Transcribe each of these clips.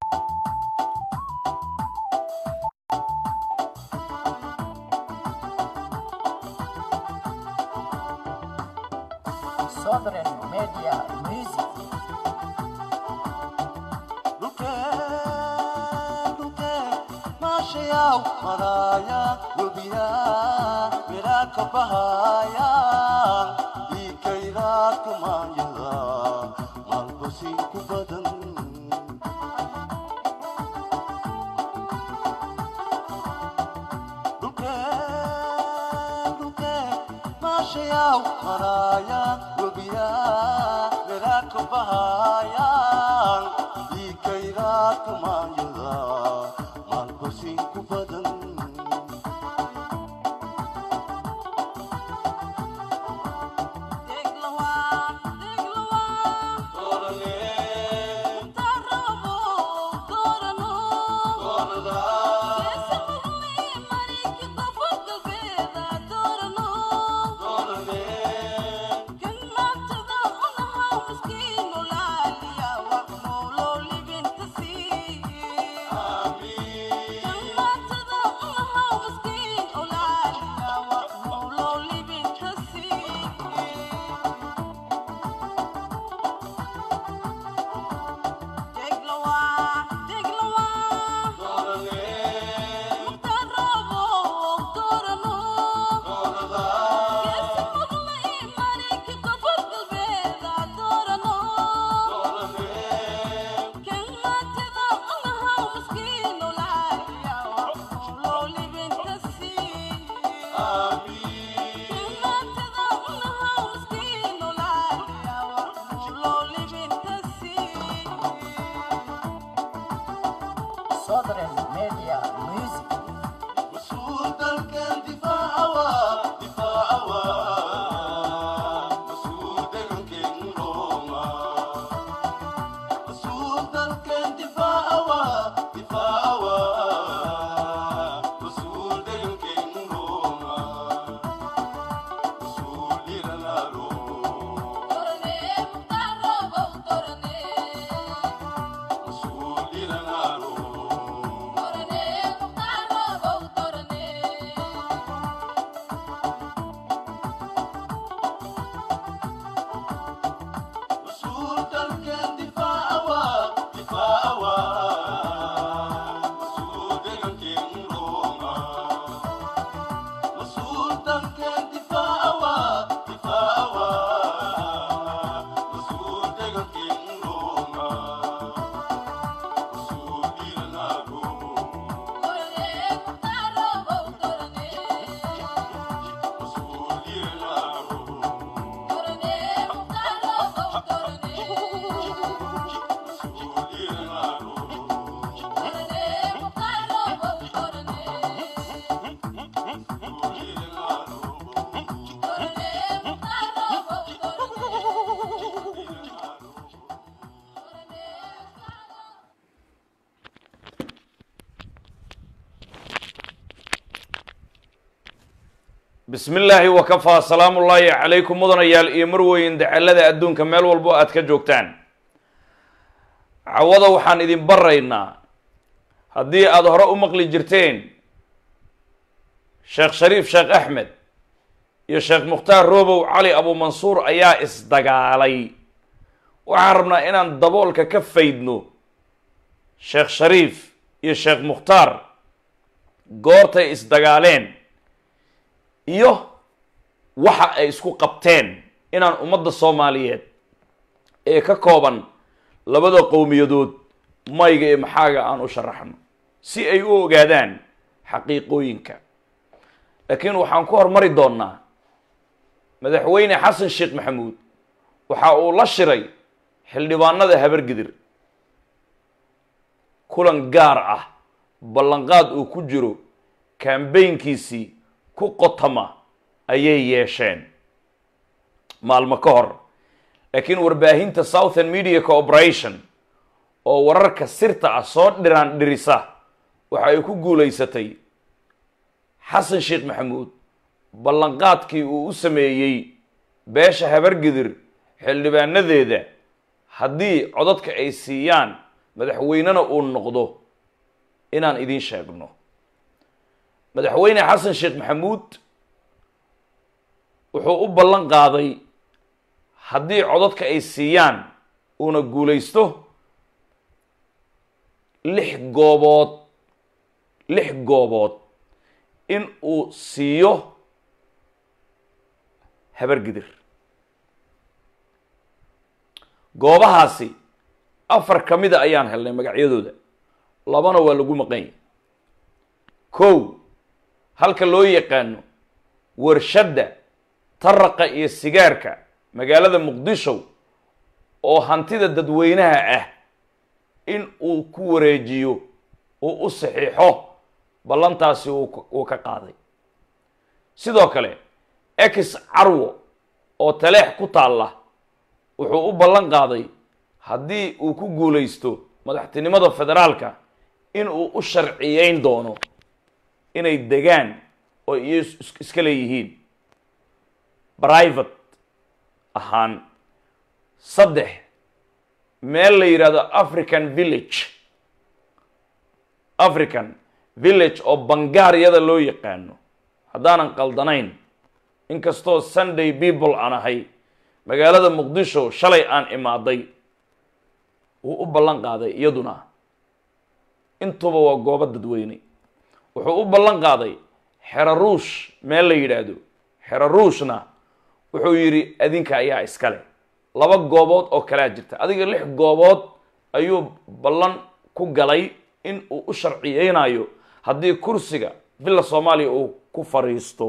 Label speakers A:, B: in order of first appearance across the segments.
A: Southern Media Music.
B: maashayaw maraaya webiya miraa ka bahaya iikayraa kumaanyada maalbasi ku badan maashayaw maraaya webiya miraa ka bahaya iikayraa kumaanyada maalbasi ku badan
A: Southern Media Music.
B: مسؤول دلكن دفاعوا دفاعوا مسؤول دلكن روما مسؤول دلكن دفاعوا دفاعوا مسؤول دلكن روما مسؤول لنا روما مسؤول لنا روما مسؤول دلكن دفاعوا دفاعوا مسؤول دلكن روما مسؤول دلكن دفاعوا دفاعوا مسؤول دلكن روما مسؤول لنا روما مسؤول لنا روما
C: bismi illaahi wakafaa salaamu ullaahi calaykum mudanayaal iyo marweyn dacalada adduunka meel walbo aad ka joogtaan cawada waxaan idin baraynaa haddii aada hore u maqli jirteen sheekh shariif sheekh axmed iyo sheekh mukhtaar roobow cali abuumansuur ayaa isdagaalay waxaan rabnaa inaan daboolka ka faydno sheekh shariif iyo sheekh mukhtaar goortay isdagaaleen iyo waxa ay isku qabteen inaan ummadda soomaaliyeed ee ka kooban labada qowmiyadood mayga iyo maxaaga aan u sharaxno si ay u ogaadaan xaqiiqooyinka laakiin waxaan ku hormari doonnaa madaxweyne xasan sheekh maxamuud waxa uu la shiray xildhibaanada habargidir kulan gaar ah ballanqaad uu ku jiro kambaynkiisii ku qotama ayay yeesheen maalmo ka hor laakiin warbaahinta southern media cooperation oo wararka sirta ah soo dhiraan dhirisa waxa ay ku guulaysatay xasan sheekh maxamuud ballanqaadkii uu u sameeyey beesha habargidir xildhibaanadeeda haddii codadka ay siiyaan madaxweynena uu noqdo inaan idiin sheegno madaxweyne xasan sheekh maxamuud wuxuu u ballan qaaday haddii codadka ay siiyaan uuna guulaysto lix goobood lix goobood in uu siiyo habargidir goobahaasi afar ka mida ayaan helnay magacyadooda labana waa lagu maqanya kow halka loo yaqaano warshadda taraqa iyo sigaarka magaalada muqdisho oo hantida dadweynaha ah in uu ku wareejiyo uu u saxiixo ballantaasi uu ka qaaday sidoo kale ex carwo oo taleex ku taalla wuxuu u ballan qaaday haddii uu ku guulaysto madaxtinimada federaalka in uu u sharciyeyn doono inay degaan oo iyo iska leeyihiin private ahaan saddex meel la yidhahdo african village african village oo bangaariyada loo yaqaano haddaanan qaldanayn inkastoo sunday people aan ahay magaalada muqdisho shalay aan imaaday wuu u ballan qaaday iyaduna intuba waa goobo dadweyne wuxuu u ballan qaaday xeraruush meel la yidhaahdo xeraruushna wuxuu yidhi adinka ayaa iskale laba goobood oo kalea jirta adiga lix goobood ayuu ballan ku galay in uu u sharciyeynayo haddii kursiga villa soomaaliya uu ku fariisto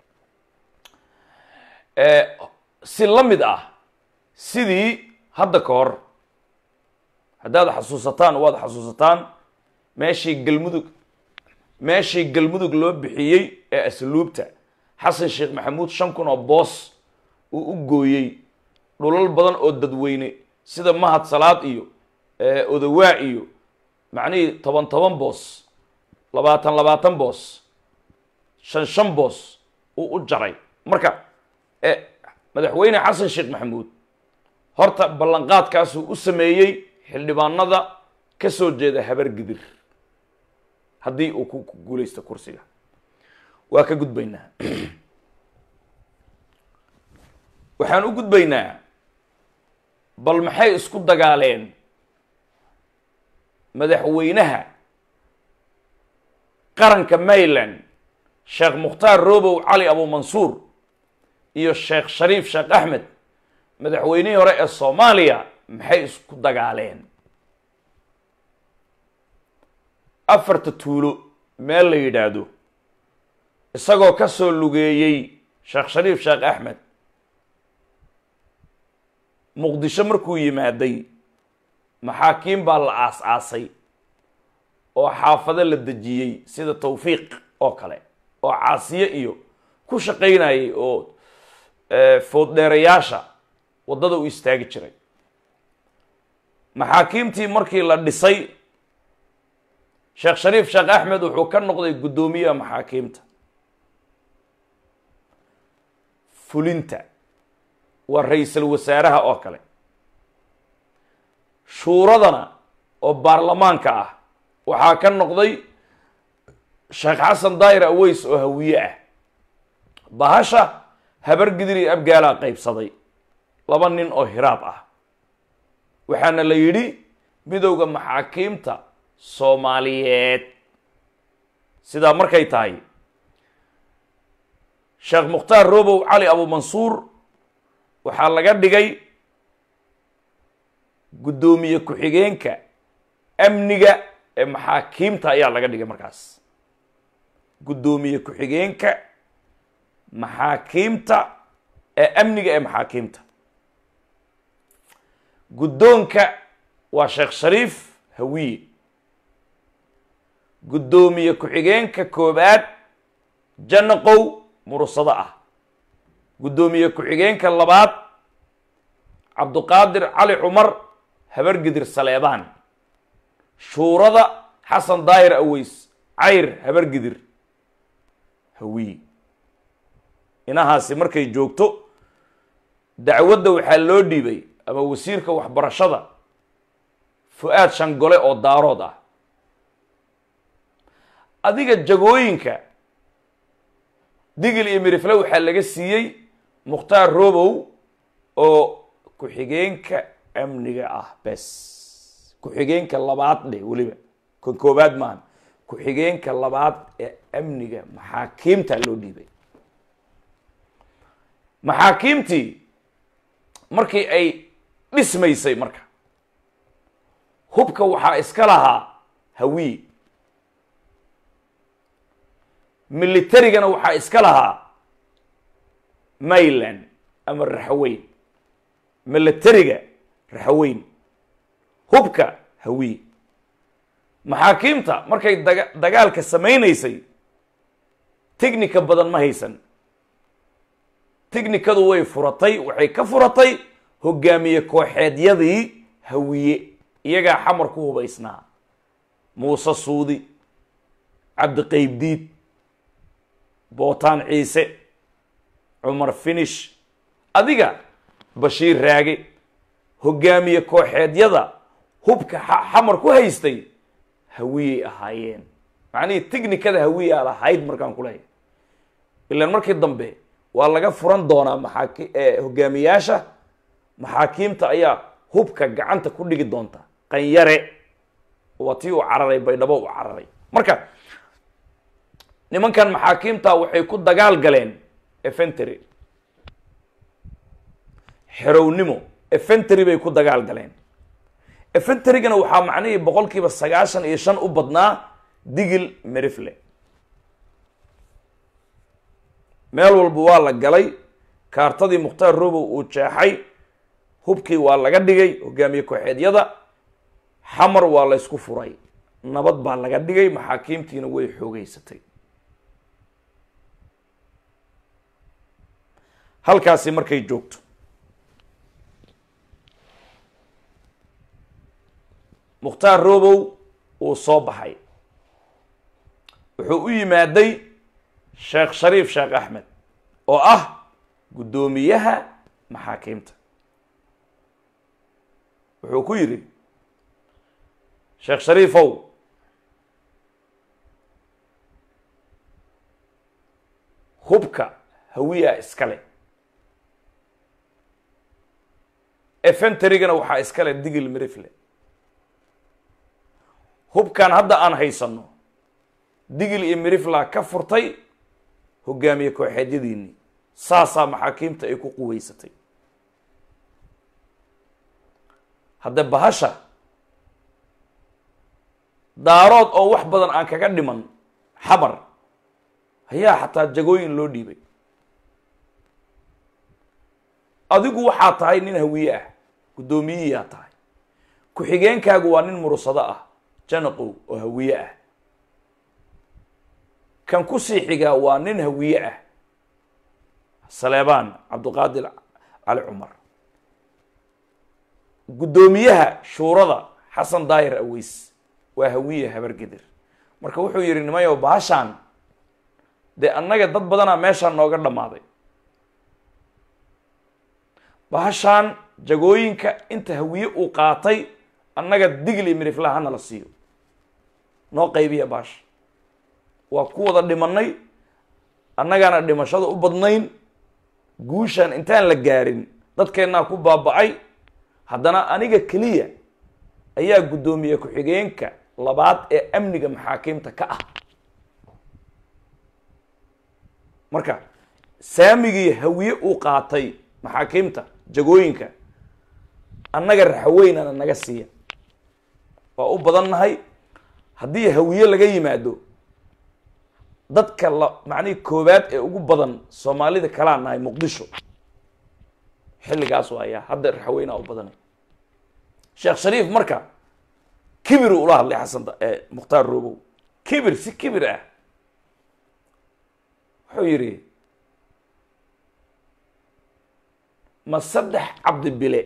C: si la mid ah sidii hadda ka hor haddaad xasuusataan waad xasuusataan meeshii galmudug meeshii galmudug loo bixiyey ee asluubta xasan sheekh maxamuud shan kun oo boos uu u gooyey dhulal badan oo dadweyne sida mahad salaad iyo odawaa iyo macnihii toban toban boos labaatan labaatan boos shan shan boos uu u jaray marka madaxweyne xasan sheekh maxamuud horta ballanqaadkaasuu u sameeyey xildhibaanada ka soo jeeda habargidir haddii uu ku guulaysto kursiga waa ka gudbaynaa waxaan u gudbaynaa bal maxay isku dagaaleen madaxweynaha qaranka mayland sheekh mukhtaar robow cali abumansuur iyo sheekh shariif sheekh axmed madaxweynihii hore ee soomaaliya maxay isku dagaaleen afarta tuulo meel la yidhaahdo isagoo ka soo lugeeyey sheekh shariif sheekh axmed muqdisho markuu yimaaday maxaakiim baa la aas-aasay oo xaafado la dejiyey sida tawfiiq oo kale oo caasiye iyo ku shaqaynayay oo fooddheerayaasha waddada u istaagi jiray maxaakiimtii markii la dhisay sheekh shariif sheekh axmed wuxuu ka noqday guddoomiyaha maxaakiimta fulinta waa ra-iisul wasaaraha oo kale shuuradana oo baarlamaanka ah waxaa ka noqday sheekh xasan daayir aweys oo hawiye ah bahasha habargidir iyo abgaalaa qaybsaday laba nin oo hiraab ah waxaana la yidhi midowda maxaakiimta soomaaliyeed sidaa markay tahay sheekh mukhtaar robow cali abumansuur waxaa laga dhigay guddoomiye ku-xigeenka amniga ee maxaakiimta ayaa laga dhigay markaas guddoomiye ku-xigeenka maxaakiimta ee amniga ee maxaakiimta guddoonka waa sheekh shariif hawiye guddoomiye ku-xigeenka koobaad janaqow murusado ah guddoomiye ku-xigeenka labaad cabduqaadir cali cumar habargidir saleebaan shuurada xasan daayir aweys cayr habargidir hawiye inahaasi markay joogto dacwadda waxaa loo dhiibay ama wasiirka waxbarashada fu-aad shangole oo daarood ah adiga jagooyinka digil iyo mirifle waxaa laga siiyey mukhtaar robow oo ku-xigeenka amniga ah bes ku-xigeenka labaad dhe weliba kan koobaad maahan ku-xigeenka labaad ee amniga maxaakiimta loo dhiibay maxaakiimtii markii ay dhismaysay marka hubka waxaa iska lahaa hawiye militarigana waxaa iska lahaa mayland ama raxaweyn militariga raxaweyn hubka hawiye maxaakiimta markay daga dagaalka samaynaysay technica badan ma haysan technikadu way furatay waxay ka furatay hogaamiye kooxeedyadii hawiye iyagaa xamar ku hubaysnaa muuse suudi cabdiqaybdiid bootaan ciise cumar finish adiga bashiir raage hogaamiye kooxeedyada hubka xamar ku haystay hawiyey ahaayeen macnihii technikada hawiyaa lahayd markaan ku leeyahay ilaan markii dambe waa laga furan doonaa maxaaki hogaamiyaasha maxaakiimta ayaa hubka gacanta ku dhigi doonta qanyare waa tii uu cararay baydhabo u cararay marka nimankan maxaakiimta waxay ku dagaal galeen efentery xerownimo efentery bay ku dagaal galeen efenterygana waxaa macnihii boqol kiiba sagaashan iyo shan u badnaa digil merifle meel walba waa la galay kaartadii mukhtaar robow uu jeexay hubkii waa laga dhigay hogaamiye kooxeedyada xamar waa la ysku furay nabad baa laga dhigay maxaakiimtiina way xoogeysatay halkaasi markay joogto mukhtaar robow uu soo baxay wuxuu u yimaaday sheekh shariif sheekh axmed oo ah guddoomiyaha maxaakiimta wuxuu ku yidhi sheekh shariifow hubka hawiya iskale efenterygana waxaa iskale digil mirifle hubkan hadda aan haysanno digil iyo mirifla ka furtay hogaamiye kooxeedyadiinii saasaa maxaakiimta ay ku quweysatay hadde bahasha daarood oo wax badan aan kaga dhiman xabar ayaa xataa jagooyin loo dhiibay adigu waxaa tahay nin hawiye ah guddoomiyihiyaa tahay ku-xigeenkaagu waa nin murusado ah janaqow oo hawiye ah kan kusii xigaa waa nin hawiye ah saleebaan cabdiqaadir cali cumar guddoomiyaha shuurada xasan daayir aweys waa hawiye habargedir marka wuxuu yidhi nimayow baashaan dee annaga dad badanaa meeshaan nooga dhammaaday bahashaan jagooyinka inta hawiye uu qaatay annaga digli mirifla hana la siiyo noo qaybiya baasha waa ku wada dhimanay annagaana dhimashada u badnayn guushaan intaan la gaarin dadkeennaa ku baaba-ay haddana aniga keliya ayaa guddoomiye ku-xigeenka labaad ee amniga maxaakiimta ka ah marka saamigii hawiye uu qaatay maxaakiimta jagooyinka annaga raxaweynana naga siiya waa u badan nahay haddii hawiye laga yimaado dadka la macnihii koowaad ee ugu badan soomaalida kalaa nahay muqdisho xilligaas ayaa hadda raxaweynaa u badanay sheekh shariif marka kibir ula hadlay xasan mukhtaar robow kibir si kibir ah wuxuu yidhi ma saddex cabdi bile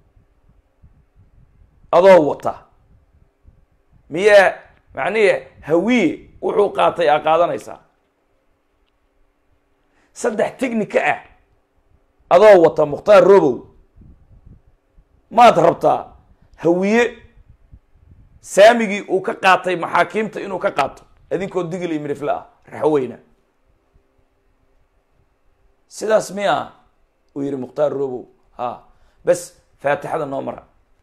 C: adoo wata miyaa macnihi hawiye wuxuu qaatay aa qaadanaysaa saddex technica ah adoo wata mukhtaar robow maad rabtaa hawiye saamigii uu ka qaatay maxaakiimta inuu ka qaato idinkoo digil iyo midhifle ah raxweyna sidaas miya uu yihi mukhtaar robow ha bes faatixada noo mara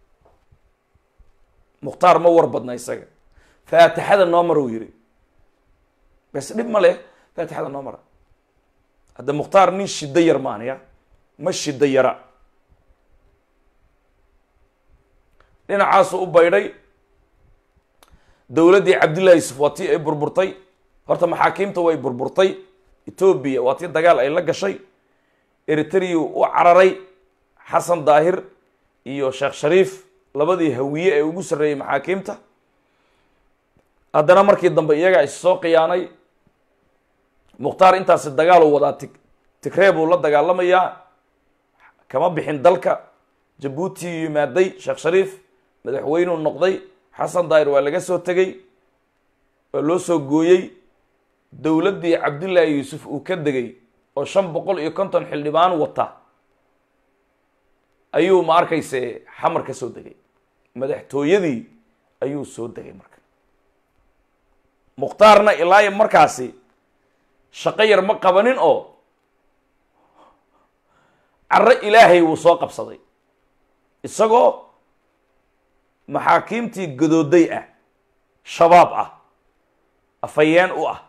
C: mukhtaar ma war badna isaga faatixada noo mara uu yihi bes dhib ma leh faatixada noo mara hadda mukhtaar nin shiddo yar maan ya ma shiddo yara dhinacaasu u baydhay dowladdii cabdillahi yusuf waa tii ay burburtay horta maxaakiimta way burburtay etoobiya waa tii dagaal ay la gashay eritrea u cararay xasan daahir iyo sheekh shariif labadii hawiye ee ugu sarreeyey maxaakiimta haddana markii dambe iyagaa is soo khiyaanay mukhtaar intaasi dagaaluu wadaa ti tigree buu la dagaalamayaa kama bixin dalka jabuuti yimaaday sheekh shariif madaxweynuu noqday xasan daahir waa laga soo tegey waa loo soo gooyey dowladdii cabdillaahi yuusuf uu ka degay oo shan boqol iyo konton xildhibaan wata ayuu ma arkayse xamar ka soo degay madaxtooyadii ayuu soo degay marka mukhtaarna ilaa iyo markaasi shaqo yar ma qabanin oo carro ilaahay wuu soo qabsaday isagoo maxaakiimtii gadooday ah shabaab ah afhayeen u ah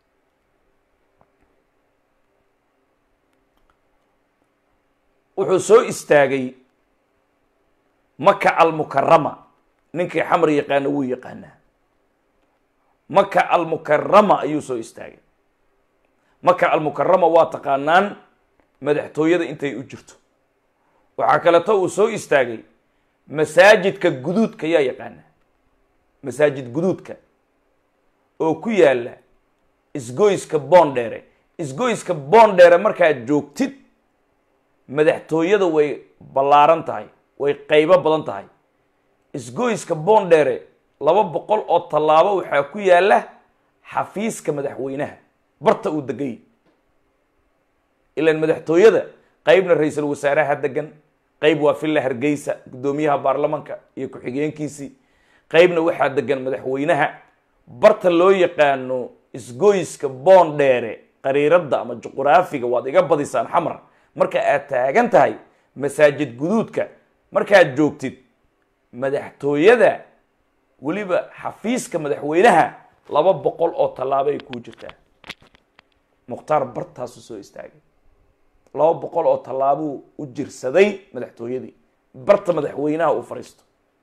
C: wuxuu soo istaagay maka almukarama ninkii xamar yaqaana wuu yaqaanaa maka almukarama ayuu soo istaagay maka almukarama waa taqaanaan madaxtooyada intay u jirto waxaa kaleeto uu soo istaagay masaajidka guduudka yaa yaqaana masaajid guduudka oo ku yaalla isgoyska boondheere isgoyska boondheere markaad joogtid madaxtooyada way ballaaran tahay way qaybo badan tahay isgoyska boondheere laba boqol oo tallaabo waxaa ku yaalla xafiiska madaxweynaha barta uu degay ilaan madaxtooyada qeybna ra-iisul wasaaraha degan qeyb waa villa hargeysa guddoomiyaha baarlamanka iyo ku-xigeenkiisii qeybna waxaa degan madaxweynaha barta loo yaqaano isgoyska boondheere qariiradda ama juquraafiga waad iga badisaan xamar marka aad taagan tahay masaajid guduudka markaad joogtid madaxtooyada weliba xafiiska madaxweynaha laba boqol oo tallaabo ay kuu jirtaa mukhtaar bartaasu soo istaagay laba boqol oo tallaabuu u jirsaday madaxtooyadii barta madaxweynaha uu fadhiisto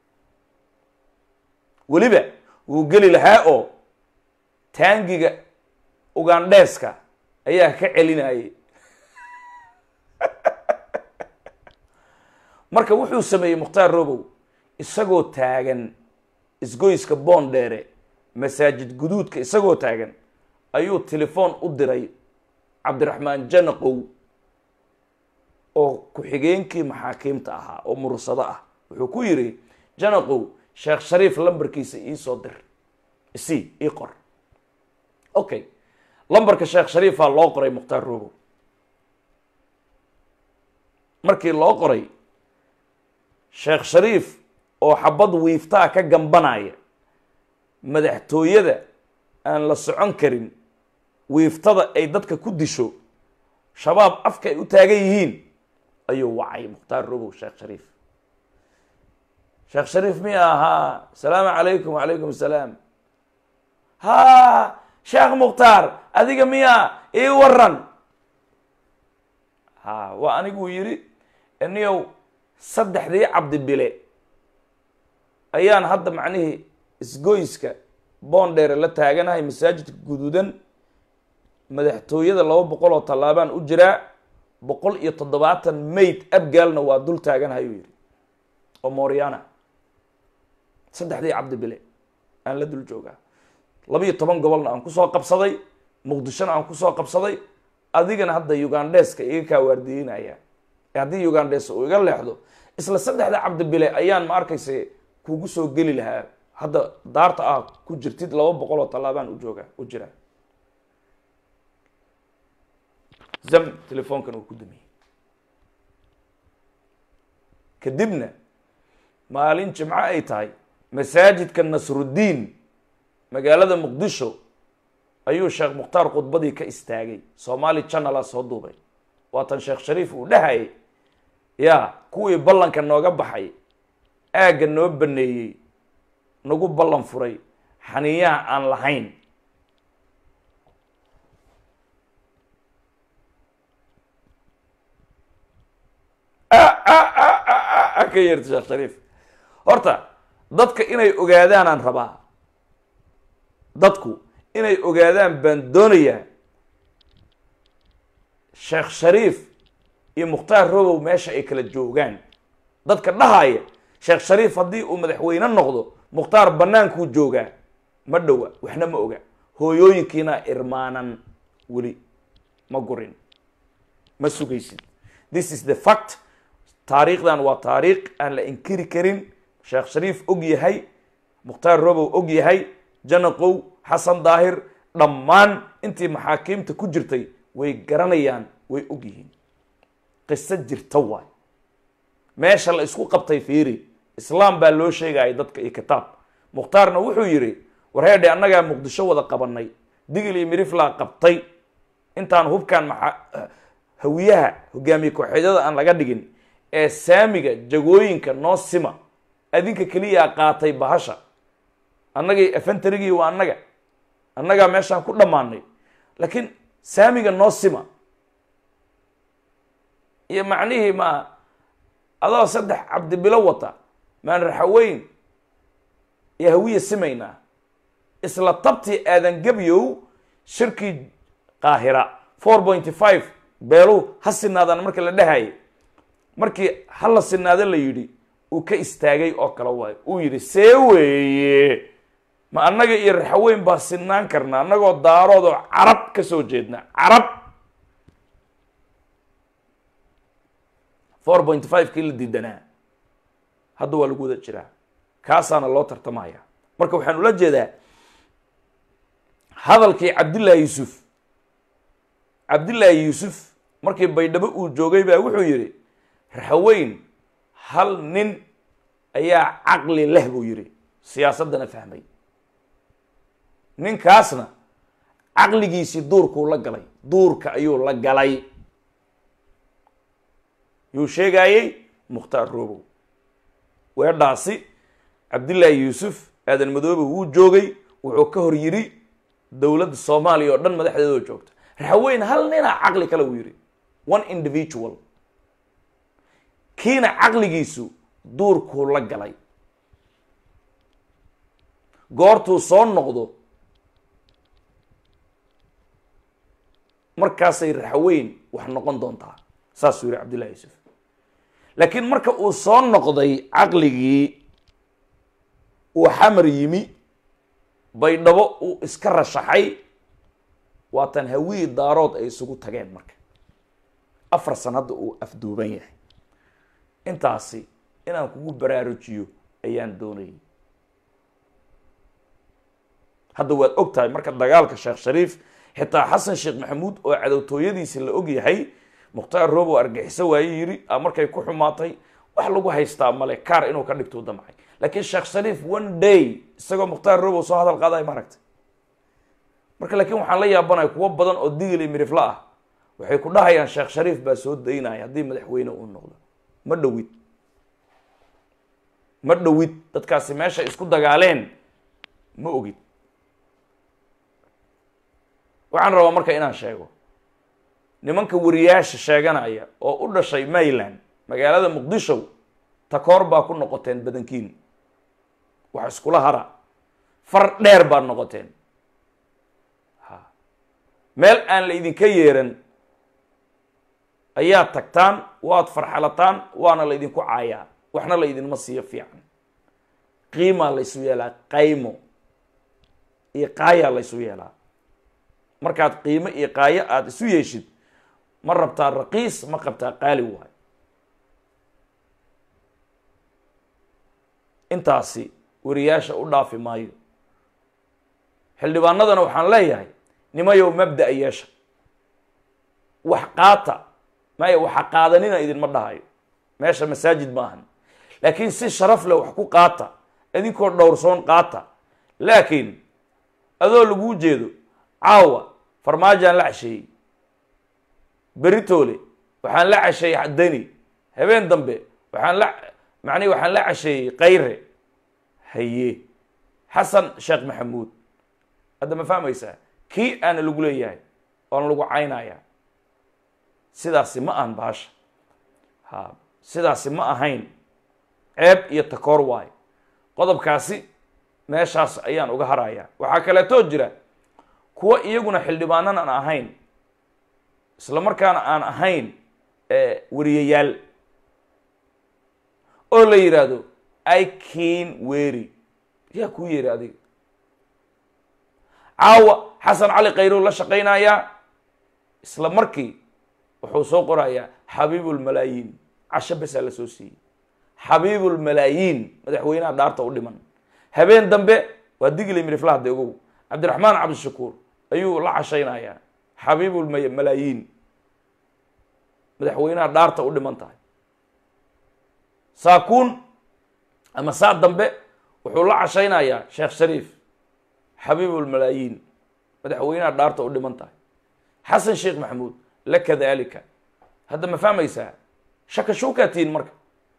C: weliba wuu geli lahaa oo taangiga ugandheeska ayaa ka celinayay marka wuxuu sameeyey mukhtaar robow isagoo taagan isgoyska boondheere masaajid guduudka isagoo taagan ayuu telefoon u diray cabdiraxmaan janaqow oo ku-xigeenkii maxaakiimta ahaa oo mursado ah wuxuu ku yidhi janaqow sheekh shariif lambarkiisa iisoo dir isi ii qor okay lambarka sheekh shariifaa loo qoray mukhtaar robow markii loo qoray sheekh shariif oo xabad wiiftaa ka gambanaya madaxtooyada aan la socon karin wiiftada ay dadka ku disho shabaab afka ay u taagan yihiin ayuu wacay mukhtaar robow sheekh shariif sheekh shariif miya ahaa asalaamu calaykum wacalaykum asalaam ha sheekh mukhtaar adiga miya ii waran ha waa aniguu yidhi iniyow saddexdii cabdi bile ayaan hadda macnihii isgoyska boondheere la taaganahay masaajidka guduudan madaxtooyada laba boqol oo tallaabaan u jiraa boqol iyo toddobaatan mayd abgaalna waa dul taaganahay uu yidhi oo moriana saddexdii cabdi bile aan la dul joogaa labiiyo toban gobolna aan kusoo qabsaday muqdishona aan kusoo qabsaday adigana hadda ugandheeska iga kaa waardiyeynaya haddii ugandhes uu iga leexdo isla saddexda cabdi bile ayaan ma arkayse kugu soo geli lahaa hadda daarta ah ku jirtid laba boqol oo tallaabaan u jooga u jira zam telefoonkan uu ku dumiyey kadibna maalin jimco ay tahay masaajidka nasruddiin magaalada muqdisho ayuu sheekh mukhtaar khudbadii ka istaagay soomaali channela soo duubay waatan sheekh shariif uu dhahayay ya kuwii ballanka nooga baxay aagga noo baneeyey nagu ballan furay xaniyaha aan lahayn ka yeerta sheekh shariif horta dadka inay ogaadaanaan rabaa dadku inay ogaadaan baan doonayaa sheekh shariif iyo mukhtaar robow meesha ay kala joogaan dadka dhahaya sheekh shariif haddii uu madaxweyne noqdo mukhtaar bannaankuu joogaa ma dhowa waxna ma oga hooyooyinkiina irmaanan weli ma gurin ma sugaysid this is the fact taariikhdan waa taariikh aan la inkiri karin sheekh shariif og yahay mukhtaar robow og yahay janaqow xasan daahir dhammaan intii maxaakiimta ku jirtay way garanayaan way og yihiin qiso jirta waay meesha la isku qabtay fiiri islaam baa loo sheegaya dadka iyo kitaab mukhtaarna wuxuu yidhi warheedhe annagaa muqdisho wada qabanay digil iyo miriflaa qabtay intaan hubkaan maxaa hawiyaha hogaamiye kooxeedyada aan laga dhigin ee saamiga jagooyinka noo sima adinka keliyaa qaatay bahasha annagii efentarigii waa annaga annagaa meeshaan ku dhammaanay laakiin saamiga noo sima iyo macnihii ma adoo saddex cabdibilo wata maan raxaweyn iyo hawiya simaynaa isla tabtii aadan gebyow shirkii qaahira four pointy five beeluhu ha sinaadaan marka la dhahayay markii hala sinaado la yidhi uu ka istaagay oo kale waayo uu yidhi see weeye ma annaga iyo raxaweyn baa sinaan karna annagoo daarood oo carab ka soo jeedna carab four point five kii la diidanaa hadda waa lagu wada jiraa kaasaana loo tartamaya marka waxaan ula jeedaa hadalkii cabdillaahi yuusuf cabdillaahi yuusuf markii baydhabo uu joogay baa wuxuu yidhi raxaweyn hal nin ayaa caqli leh buu yidhi siyaasaddana fahmay ninkaasna caqligiisii duurkuu la galay duurka ayuu la galay yuu sheegaayey mukhtaar robow weedhaasi cabdillaahi yuusuf aadan madoobe wuu joogay wuxuu ka hor yidhi dowladda soomaaliya oo dhan madaxdeedoo joogta raxaweyn hal ninaa caqli kale uu yidhi one individual kiina caqligiisu duurkuu la galay goortuu soo noqdo markaasay raxaweyn wax noqon doontaa saasuu yihi cabdillahi yuusuf laakiin marka uu soo noqday caqligii uu xamar yimi baydhabo uu iska rashaxay waatan hawii daarood ay isugu tageen marka afar san hadda uu afduuban yahay intaasi inaan kugu baraarujiyo ayaan doonayay hadda waad og tahay marka dagaalka sheekh shariif xitaa xasan sheekh maxamuud oo cadowtooyadiisi la og yahay mukhtaar robow argixiso waaye yidhi a markay ku xumaatay wax lagu haystaa male kaar inuu ka dhigtuu damcay laakiin sheekh shariif one day isagoo mukhtaar robow soo hadal qaadayo maaragtay marka laakiin waxaan la yaabanaya kuwo badan oo digil iyo mirifla ah waxay ku dhahayaan sheekh shariif baa soo daynaya haddii madaxweyne uu noqdo ma dhowid ma dhowid dadkaasi meesha isku dagaaleen ma ogid waxaan rabaa marka inaan sheego nimanka wariyaasha sheeganaya oo u dhashay mayland magaalada muqdisho takoor baa ku noqoteen badankiin wax iskula hara far dheer baad noqoteen ha meel aan la idinka yeeran ayaad tagtaan waad farxalataan waana la idinku caayaa waxna la idinma siiyo fiican qiimaa la ysu yeelaa qaymo iyo qaayaa la ysu yeelaa markaad qiimo iyo qaayo aada isu yeeshid ma rabtaa raqiis ma qabtaa qaali waay intaasi wariyaasha u dhaafi maayo xildhibaanadana waxaan leeyahay nimayow mabda-a yeesha wax qaata maya waxa qaadanina idinma dhahayo meesha masaajid maahan laakiin si sharaf leh wax ku qaata idinkoo dhowrsoon qaata laakiin adoo laguu jeedo caawa farmaajaan la casheeyey beritoole waxaan la casheeyey deni habeen dambe waxaan la macnihi waxaan la casheeyey kayre haye xasan sheekh maxamuud hadda ma fahmaysaa kii aana lagu leeyahay oona lagu caynaya sidaasi ma ahan baasha ha sidaasi ma ahayn ceeb iyo takoor waayo qodobkaasi meeshaas ayaan uga harayaa waxaa kaleetoo jira kuwa iyaguna xildhibaanan aan ahayn isla markaana aan ahayn wariyayaal oo la yidhaahdo ikin wery yaa kuu yeeri adiga caawa xasan cali khayrow la shaqaynayaa isla markii wuxuu soo qorayaa xabiibulmalaayiin casho besaa la soo siiyey xabiibulmalaayiin madaxweynaha dhaarta u dhiman habeen dambe waa digli miriflahde ogow cabdiraxmaan cabdishakuur ayuu la cashaynayaa xabiibulmalaayiin madaxweynaha dhaarta u dhiman tahay saakuun ama saa dambe wuxuu la cashaynayaa sheekh shariif xabiibulmalaayiin madaxweynaha dhaarta u dhiman tahay xasan sheekh maxamuud la kadalika hadda ma fahmaysaa shaka shuukaa tihiin marka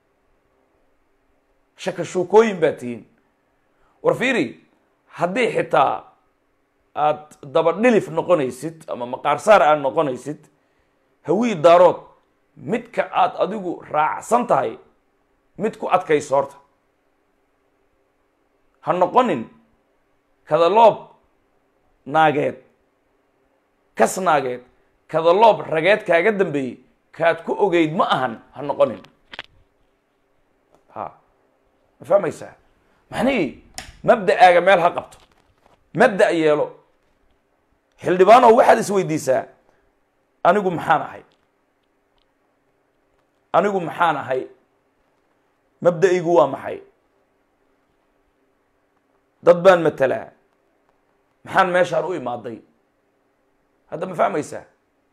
C: shaka shuukooyin baa tihiin war fiiri haddii xitaa aad dabadhilif noqonaysid ama maqaarsaar aad noqonaysid hawii daarood midka aad adigu raacsan tahay mid ku adkayso horta ha noqonin kadaloob naageed kas naageed kadaloob rageed kaaga dambeeyey kaad ku ogeyd ma ahan ha noqonin ha ma fahmaysaa macnihii mabda'aaga meel ha qabto mabda' yeelo xildhibaanow waxaad isweydiisaa anigu maxaan ahay anigu maxaan ahay mabda'igu waa maxay dad baan matelaa maxaan meeshaan u imaaday hadda ma fahmaysaa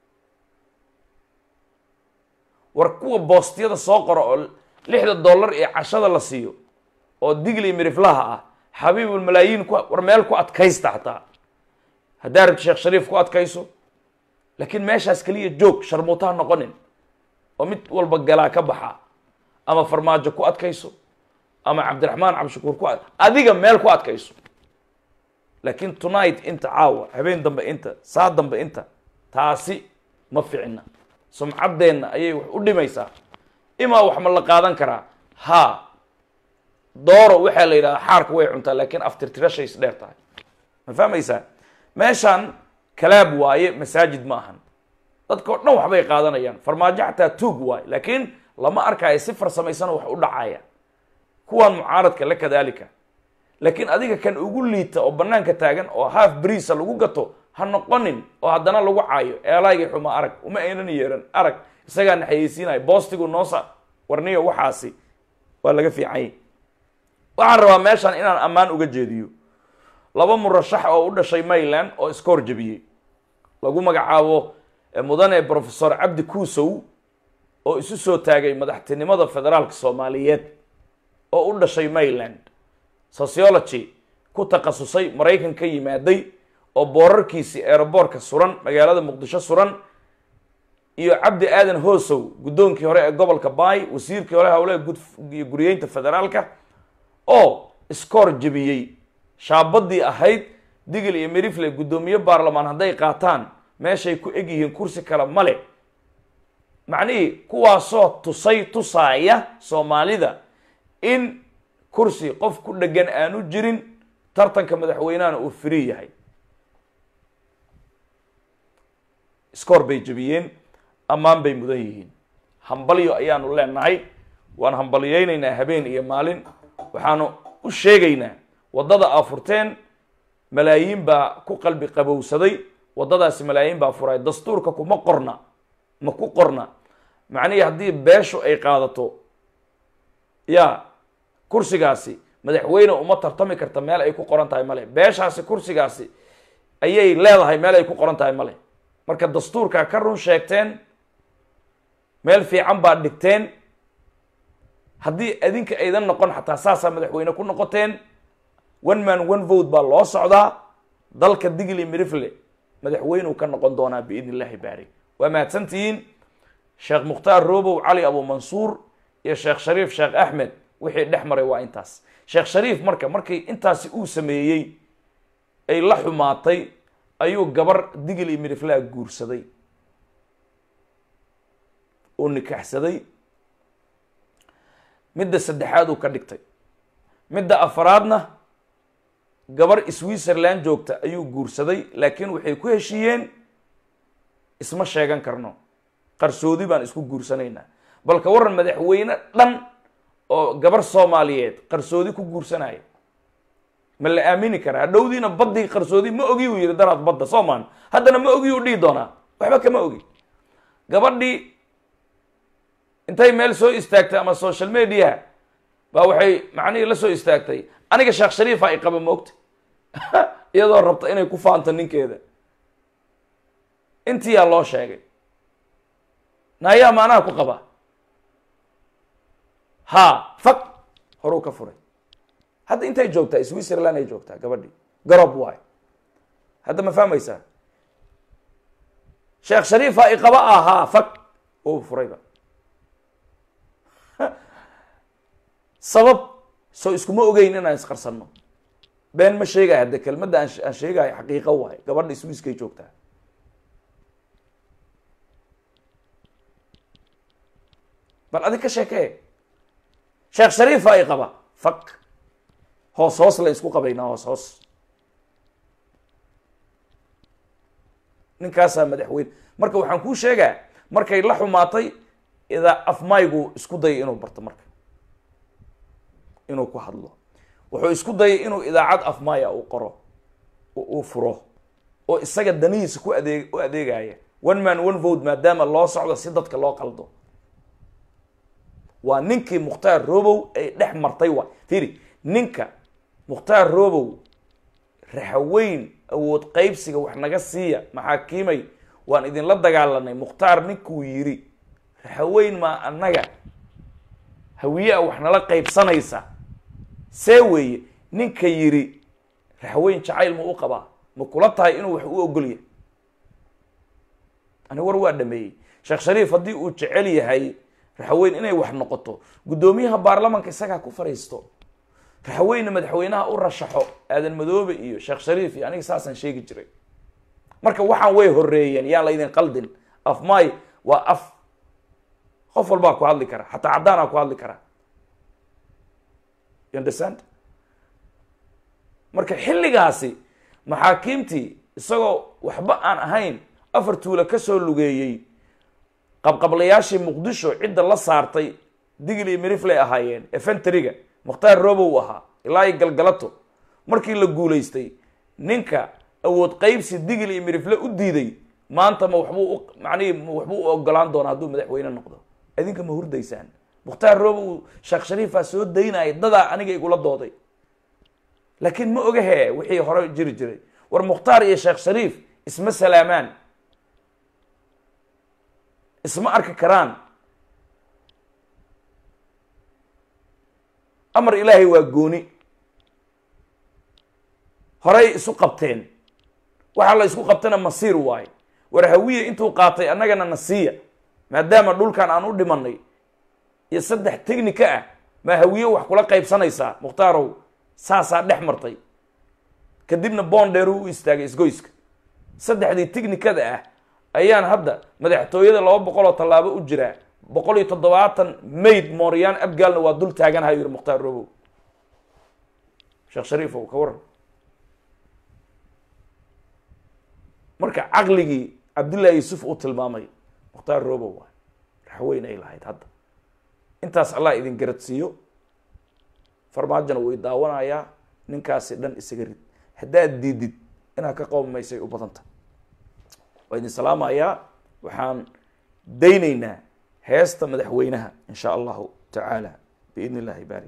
C: war kuwa boostiyada soo qora oo lixda dollar ee cashada la siiyo oo digli miriflaha ah xabiibulmalaayiin ku war meel ku adkaysta xataa haddaa rabti sheekh shariif ku adkayso laakiin meeshaas keliya joog sharmuutaha noqonin oo mid walba galaa ka baxa ama farmaajo ku adkayso ama cabdiraxmaan cabdishakuur ku adiga meel ku adkayso laakiin tonight inta caawa habeen dambe inta saa dambe inta taasi ma ficina sumcaddeenna ayay wax u dhimaysaa imaa wax ma la qaadan karaa ha dooro waxaa la yidhahdaa xaarka way cuntaa laakiin aftirtirashay is dheer tahay ma fahmaysaa meeshaan kalaab waaye masaajid ma ahan dadka o dhan waxbay qaadanayaan farmaajo xataa tuug waaye laakiin lama arkaayo si farsamaysana wax u dhacaya kuwaan mucaaradka la kadalika laakiin adiga kan ugu liita oo banaanka taagan oo half briisa lagu gato ha noqonin oo haddana lagu caayo eelaygii xuma arag uma aynan yeeran arag isagaa naxayeysiinayo boostigu noosa warniyo waxaasi waa laga fiicanyay waxaan rabaa meeshaan inaan ammaan uga jeediyo laba murashax oo u dhashay mayland oo iska horjebiyey lagu magacaabo mudane professor cabdi kuusow oo isu soo taagay madaxtinimada federaalka soomaaliyeed oo u dhashay mayland sociology ku takhasusay maraykan ka yimaaday oo boorarkiisii eeraboorka suran magaalada muqdisho suran iyo cabdi aadan hoosow guddoonkii hore ee gobolka baay wasiirkii hore howlaha gudiyo guriyeynta federaalka oo iskoor jebiyey shaabadii ahayd digil iyo merifle guddoomiye baarlamaan hadday qaataan meeshay ku eg yihiin kursi kale male macnihii kuwaasoo tusay tusaaya soomaalida in kursi qof ku dhegan aanu jirin tartanka madaxweynahana uu free yahay iskoor bay jebiyeen ammaan bay mudan yihiin hambalyo ayaanu leenahay waan hambalyeynaynaa habeen iyo maalin waxaanu u sheegaynaa waddada aa furteen malaayiin baa ku qalbi qabowsaday waddadaasi malaayiin baa furay dastuurka kuma qorna ma ku qorna macnihii haddii beeshu ay qaadato ya kursigaasi madaxweyne uma tartami karta meel ay ku qoran tahay male beeshaasi kursigaasi ayay leedahay meel ay ku qoran tahay male marka dastuurkaa ka run sheegteen meel fiican baad dhigteen haddii adinka aydan noqon xataa saasaa madaxweyne ku noqoteen one man one vote baa loo socdaa dalka digli mirifle madaxweyneu ka noqon doonaa biidn illahi baari waa mahadsantihiin sheekh mukhtaar robow cali abu mansuur iyo sheekh shariif sheekh axmed wixii dhex maray waa intaas sheekh shariif marka markii intaasi uu sameeyey ay la xumaatay ayuu gabar digil iyo miriflaa guursaday oo nikaxsaday midda saddexaad uu ka dhigtay midda afaraadna gabar switzerland joogta ayuu guursaday laakiin waxay ku heshiiyeen isma sheegan karno qarsoodi baan isku guursanaynaa balka waran madaxweyne dhan oo gabar soomaaliyeed qarsoodi ku guursanaya ma la aamini karaa hadhowdiina baddii qarsoodi ma ogi uu yihi daraad badda soomaan haddana ma ogi uu dhihi doonaa waxba kama ogi gabadhii intay meel soo istaagtay ama social media baa waxay macnihii la soo istaagtay aniga sheekh shariifa ay qaba moogta iyadoo rabta inay ku faanto ninkeeda intiyaa loo sheegay naayaa maanaha ku qaba ha fag horuu ka furay hadda intay joogtaa switzerland ay joogtaa gabadhii garob waay hadda ma fahmaysaa sheekh shariifa i qaba ahaa fag uu furayba sabab soo iskuma ogeyn inaan isqarsanno been ma sheegaya hadde kelmadda aan aan sheegayo xaqiiqo waay gabadha swiiskay joogtaa bal adig ka sheekee sheekh shariifa i qaba fag hoos hoos la isku qabaynaa hoos hoos ninkaasaa madaxweyne marka waxaan kuu sheegaa markay la xumaatay idaa afmaygu isku dayay inuu barto marka inuu ku hadlo wuxuu isku dayay inuu idaacad afmaya uu qoro uu furo oo isaga danihiisa ku adeeg u adeegaya one man one vote maadaama loo socdo si dadka loo qaldo waa ninkii mukhtaar robow ay dhex martay waa fiiri ninka mukhtaar robow raxaweyn awood qaybsiga wax naga siiya maxaakiimay waan idinla dagaalanay mukhtaar ninkuu yiri raxaweyn maa annaga hawiye a wax nala qaybsanaysa see weeye ninka yiri raxweyn jacayl ma u qabaa ma kula tahay inuu wax u ogolyahay ani war waa dhameeyey sheekh shariif haddii uu jecel yahay raxweyn inay wax noqoto guddoomiyaha baarlamanka isagaa ku fariisto raxweyne madaxweynaha u rashaxo aadan madoobe iyo sheekh shariif iyo aniga saasaan sheegi jiray marka waxaan way horeeyeen yaan laydin qaldin af may waa af qof walbaa ku hadli kara xataa caddaanaa ku hadli karaa you understand marka xilligaasi maxaakiimtii isagoo waxba aan ahayn afar tuula kasoo lugeeyey qabqablayaashii muqdisho cidda la saartay digil iyo miriflay ahaayeen efenteriga mukhtaar robow ahaa ilaa iyo galgalato markii la guulaystay ninka awood qaybsi digil iyo mirifle u diiday maanta ma waxbuu u macnihii ma waxbuu u ogolaan doonaa hadduu madaxweyne noqdo idinka ma hurdaysaan mukhtaar robow sheekh shariifaa soo daynaya dadaa aniga igula dooday laakiin ma ogahe wixii hore jiri jiray war mukhtaar iyo sheekh shariif isma salaamaan isma arki karaan amar ilaahay waa gooni horay isu qabteen waxaa la isku qabtana masiir waaye war hawiye intuu qaatay annagana nasiiya maadaama dhulkan aan u dhimanay iyo saddex technica ah maa hawiye wax kula qaybsanaysaa mukhtaarow saasaa dhex martay kadibna boondheeru u istaagay isgoyska saddexdii technicada ah ayaan hadda madaxtooyada laba boqol oo tallaabo u jiraa boqol iyo toddobaatan mayd mooryaan abgaalna waa dul taaganaha yiri mukhtaar robow sheekh shariifow ka waran marka caqligii cabdullaahi yuusuf uu tilmaamay mukhtaar robow waay raxweyn ay lahayd hadda intaas allah idin garadsiiyo farmaajona way daawanayaa ninkaasi dhan isaga rid haddaad diidid inaad ka qowmaysay u badanta waa idin salaamayaa waxaan daynaynaa heesta madaxweynaha in sha allahu tacaala biidn illahi baari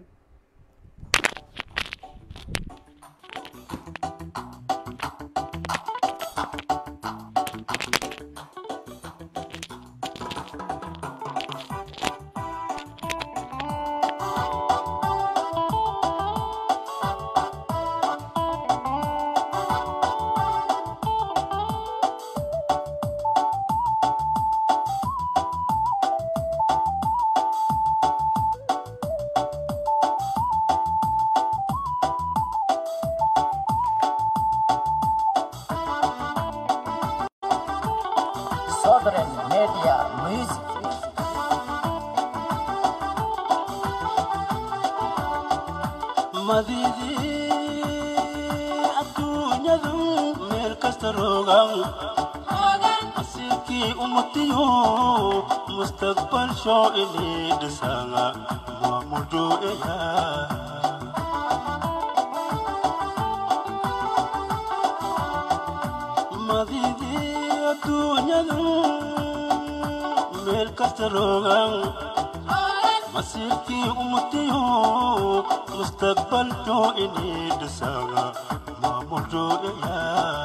B: adduunyadu meel kasta roogan asiirkii ummatiyo mustaqbal shoo inii dhisanga maamudueya madidii adduunyadu meel kasta roogan masiirkii ummatiyo mustaqbal shoo inii dhisanga maamudueya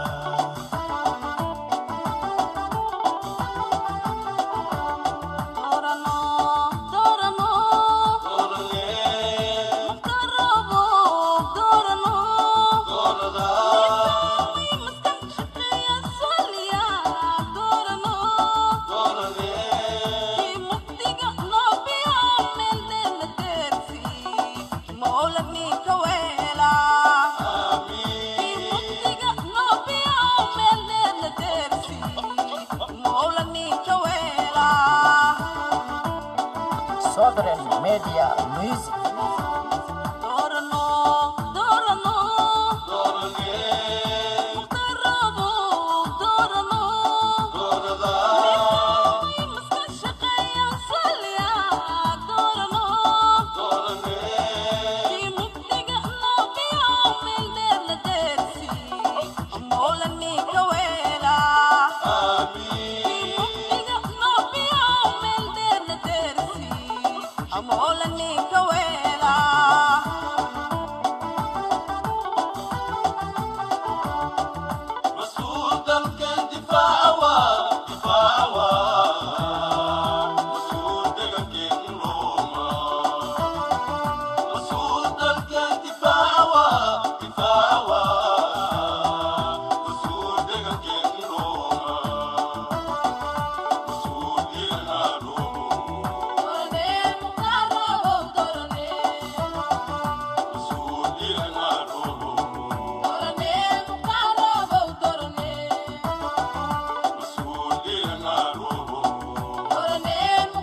A: Southern Media Music.
B: مسؤول دلكن دفاع وا دفاع وا مسؤول دلكن روما مسؤول دلكن دفاع وا دفاع وا مسؤول دلكن روما مسؤول دلنا روما مسؤول دلنا روما مسؤول دلنا روما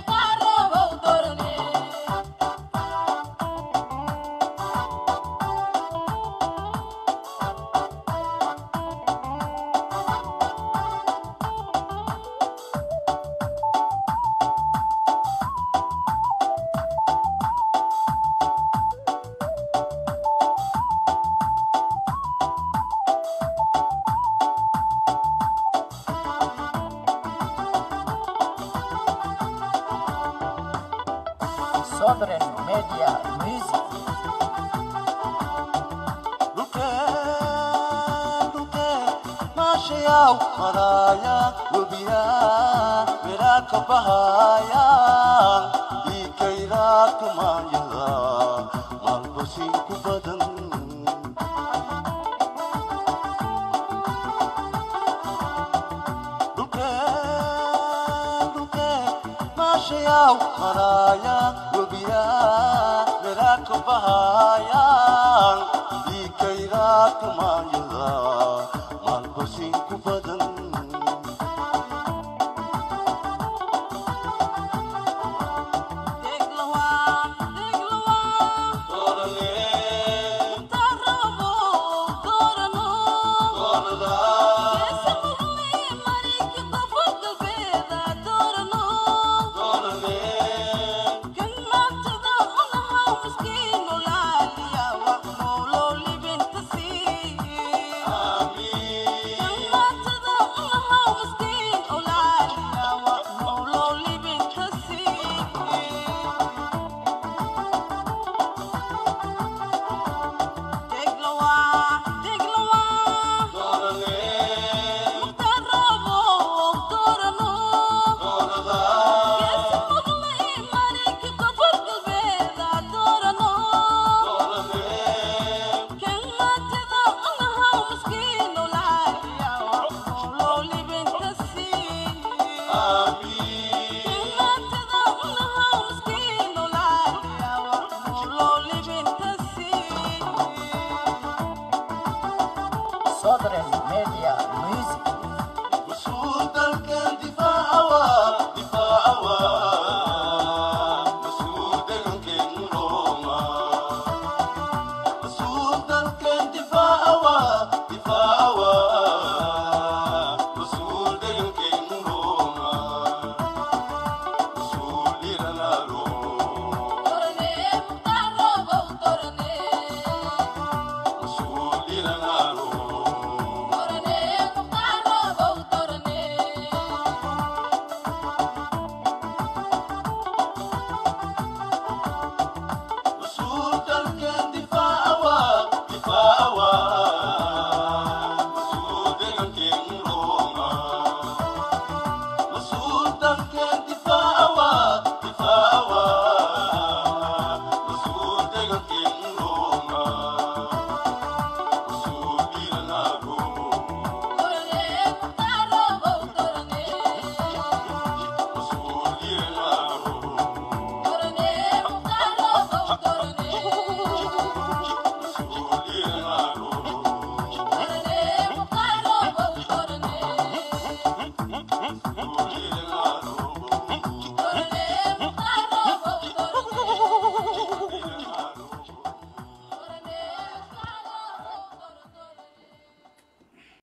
A: Southern Media Music.
B: dhulkeen dhulkeen maashayaw maraaya webiya miraa ka bahaya dhiikayraa kumaanyada maalbasin ku badan dhulkeen dhulkeen maashayaw maraaya webiya miraa ka bahaya dhiikayraa kumaanyada maalbasin ku badan
A: Southern Media Music.
B: مسؤول دلكن دفاعوا دفاعوا مسؤول دلكن روما مسؤول دلكن دفاعوا دفاعوا Thank you.